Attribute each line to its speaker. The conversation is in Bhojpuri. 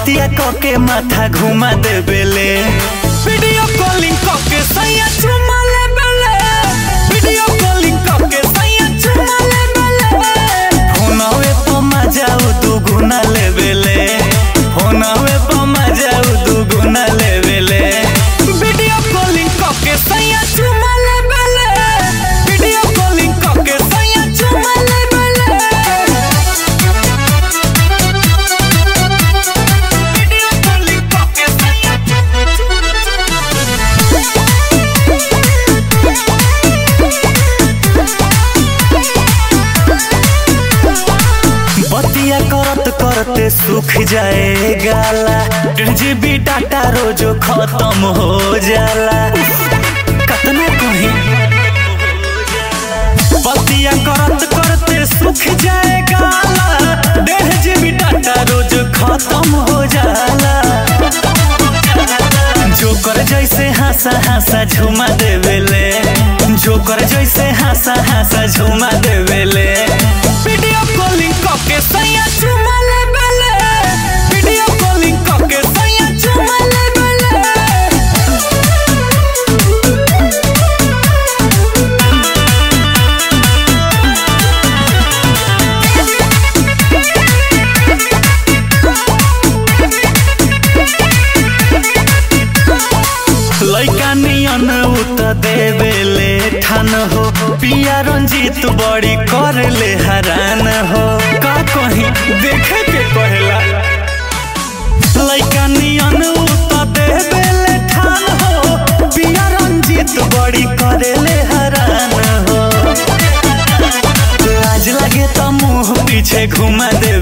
Speaker 1: बतिया के माथा घुमा देबेले वीडियो कॉलिंग के सैया चुमा लेबेले वीडियो कॉलिंग के सैया चुमा लेबेले फोनवे पर मजा दू गुना लेबेले फोनवे पर मजा दू गुना लेबेले वीडियो कॉलिंग के सैया चुमा लेबेले वीडियो कॉलिंग के सैया चुमा लेबेले वीडियो कॉलिंग के सैया बतिया करत करते सूख जाए गाला डेढ़ जीबी डाटा रोजो खत्म हो जाला कतना कहीं बतिया करत करते सूख जाए गाला डेढ़ जीबी डाटा रोज खत्म हो जाला जोकर जैसे हंसा हंसा झुमा देवेले जोकर जैसे हंसा हंसा झुमा देवेले वीडियो कॉलिंग के सैया झुमा लेवेले वीडियो कॉलिंग के सैया झुमा लेवेले लैका नियन उत देवेले ठान हो पिया रंजीत बड़ी कर ले हरान हो का कहीं देखे के कहेला लैका नियन उत देवेले ठान हो पिया रंजीत बड़ी करे ले हरान हो लाज लगे तो मुंह पीछे घुमा दे